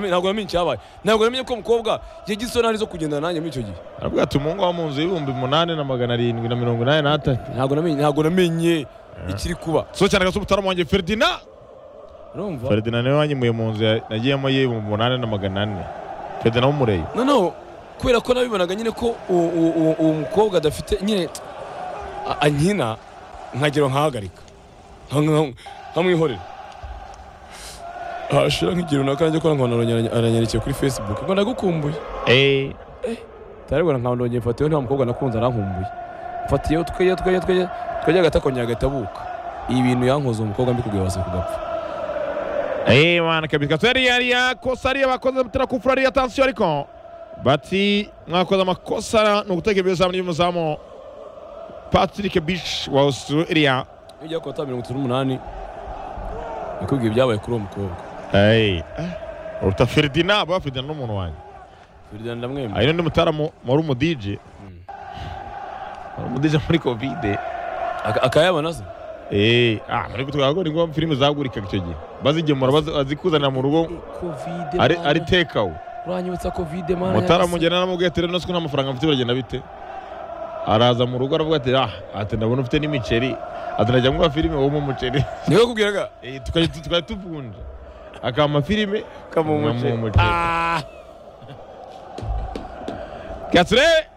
ntabwo yamenye icyabaye ntabwo yamenye ko umukobwa yagize isoni zo kugendana nanjye muri icyo gihe aravuga ati umuhungu wo mu nzu y'ibihumbi umunani na magana arindwi na mirongo inani n'atanu ntabwo namenye ntabwo namenye ikiri kuba so cyane gasa umutara wanjye feridina urumva feridina niwe wanyemuye mu nzu ya- nagiyemo y'ibihumbi umunani na magana ane feridina w'umureyi noneho kubera ko nabibonaga nyine ko uwo- uwo uwo- uwo mukobwa adafite nyine a- ankina nkagira ngo nkahagarika nka- nka- nkamwihorera hashira nk'igihe runaka nanjye ko nkabona aranye- aranyerekeye kuri facebook ngo ndagukumbuye eee tarabona nkandongeye mfatiyeho nta mukobwa nakunze arankumbuye mfatiyeho tweye tweye tweye twajya agati akongera agatabuka ibi bintu yankoze umukobwa mbikubwiye wasa kugapfa Eh bana kabisa kabisa yari yari yakosa ariya bakoze mutera kufura ariya tansiyo ariko bati mwakoze amakosa ni uguteka ibizamu y'umuzamu Patrick Bish wa Australia iyo ujya kota mirongo itatu n'umunani nakubwiye ibyabaye kuri uwo mukobwa Hey uruta Ferdinand ba Ferdinand n'umuntu wanjye Ferdinand ndamwemera hari n'undi mutaramu wari umu DJ Mm. wari umu DJ muri covid Aka- akayabona se eh ah muri gutwara ngo ni ngombwa filime zagurikaga icyo gihe bazigemura bazi- bazikuzanira mu rugo covid ari ari take out uranyibutsa covid mana mutara mugena namubwiye ati rero siko nta mafaranga mfite biragenda bite araza mu rugo aravuga ati ah ati ndabona ufite n'imiceri ati najya ngura filime wowe mu muceri niwe kubwiraga Eh, tukajya tu- tukajya tuvunja akampa filime kamu nkamuha umuceri umuceri. Gasire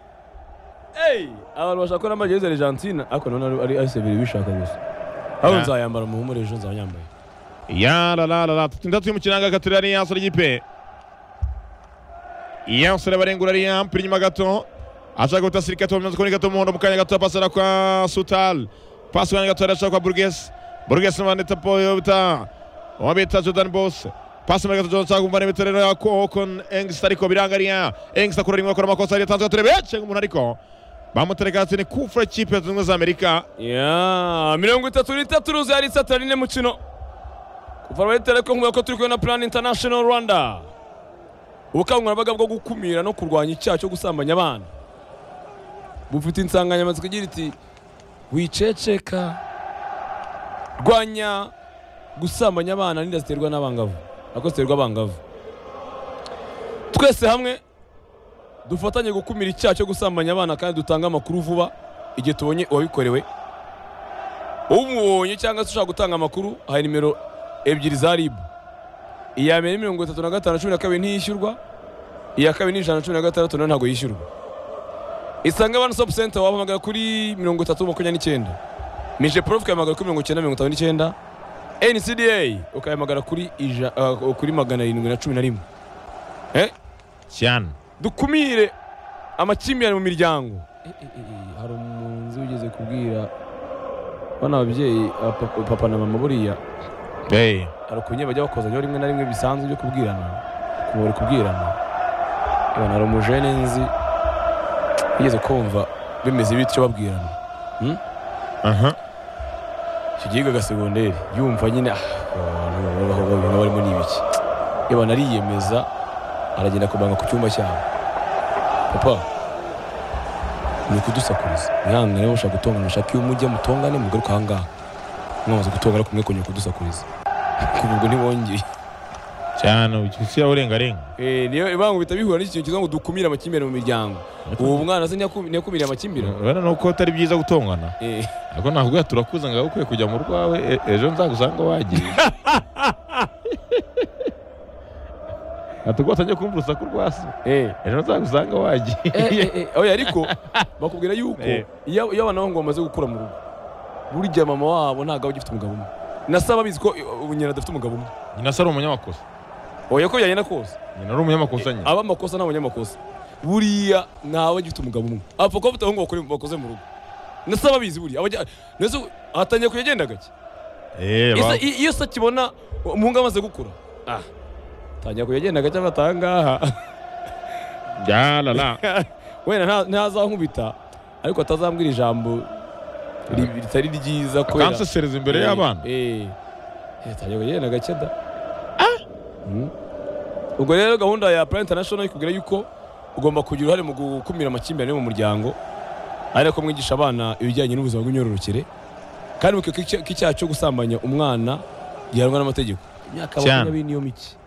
hey abantu bashaka ko namba jezi Argentina ariko none ari- ari AS bibiri bishaka gusa ahubwo Yeah. nzayambara mu humure ejo nzayambaye ya la la la la tatu mu kiranga Gasire ari yansore igipe yansore barengura ari yampira inyuma gato ashaka guta sirika to bimaze kuboneka to muhondo mu kanya gato pasara kwa Sutal pasi kanya gato arashaka kwa Burgess Burgess n'abandita Poyota uwo bita Jordan Boss pasi muri gato Jordan ashaka kumva n'ibitero ya Kokon Engst ariko birangariya Engst akora rimwe akora amakosa yari yatanzwe turebe cenga umuntu ariko bamutereka hasi ni kufra kipe ya zimwe za Amerika ya mirongo itatu n'itatu ruzi hari isatira rine mukino kuva muri telekom ko turi kumwe na plan international rwanda ubukangurambaga bwo gukumira no kurwanya icyaha cyo gusambanya abana bufite insanganyamatsiko igira iti wiceceka rwanya gusambanya abana n'inda ziterwa n'abangavu nako ziterwa abangavu twese hamwe dufatanye gukumira icyaha cyo gusambanya abana kandi dutange amakuru vuba igihe tubonye uwabikorewe umubonye cyangwa se ushaka gutanga amakuru hari nimero ebyiri za ribu iya mbere ni mirongo itatu na gatanu cumi na kabiri ntiyishyurwa iya kabiri ni ijana na cumi na gatandatu nayo ntabwo yishyurwa isange wani sopu senta wahamagara kuri mirongo itatu makumyabiri n'icyenda mije porofu ukahamagara kuri mirongo icyenda mirongo itanu n'icyenda ncda ukahamagara kuri ija, ah, kuri magana arindwi na cumi na rimwe cyane dukumire amakimbirane mu miryango hari umunzi wigeze kubwira bano babyeyi papa, papa na mama buriya hey hari ukunye bajya bakozanyaho rimwe na rimwe bisanzwe byo kubwirana kumubura kubwirana Ibona hari umujene nzi wigeze kumva bimeze bityo babwirana aha icyo gihiga agasegonderi yumva nyine ah, abantu babaho babintu barimo ni ibiki ibona ariyemeza aragenda kubanga ku cyumba cyabo papa ni kudusakuriza mwihangane mushaka gutonga mushaka iyo mujya mutongane mugaruka aha ngaha mwamaze gutonga ariko mwe kongera kudusakuriza kuva ubwo ntibongeye cyane ukishyira urengarenga Eh, niyo ibangubita bihura n'iki kintu kivuga ngo dukumire amakimbirane mu miryango uwo mwana se ntiyaku- ntiyakumiriye amakimbirane urabona nuko atari byiza gutongana Eh, ariko nakubwira turakuza ngaho ukwiye kujya mu rwawe e- ejo nzagusange wagiye ati rwose njye kumva urusaku rwa se eh. ejo nzagusange Eh, wagiye eh, eh, oya ariko bakubwira yuko Eh. iyo iyo abana bangu bamaze gukura mu rugo burya mama wabo ntabwo aba agifite umugabo umwe nasaba bizi ko eh, ubu nyina adafite umugabo umwe nyina se ari umunyamakosa oya ko byagenda kose nyina ari umunyamakosa nyine aba amakosa ni abanyamakosa buriya ntawe agifite umugabo umwe apfa kuba afite abahungu bakora bakoze mu rugo nasaba bizi buriya abajya nese atangiye kujya agenda gake Eh, Ese ba- i- iyo se akibona umuhungu amaze gukura ah tangira kujya agenda gake afata aha ngaha Ya la la. wenda nta- ntazankubita ariko atazambwira ijambo ri- ritari ryiza kubera akansesereza imbere y'abana Eh, eh. Eh, tangira kugenda gake da Mm. ubwo rero gahunda ya plan international ikubwira yuko ugomba kugira uruhare mu gukumira amakimbirane yo mu muryango ari ko mwigisha abana ibijyanye n'ubuzima bw'imyororokere kandi mu kigo cy'icyaha cyo gusambanya umwana gihanwa n'amategeko imyaka Cyane. makumyabiri n'iyo mike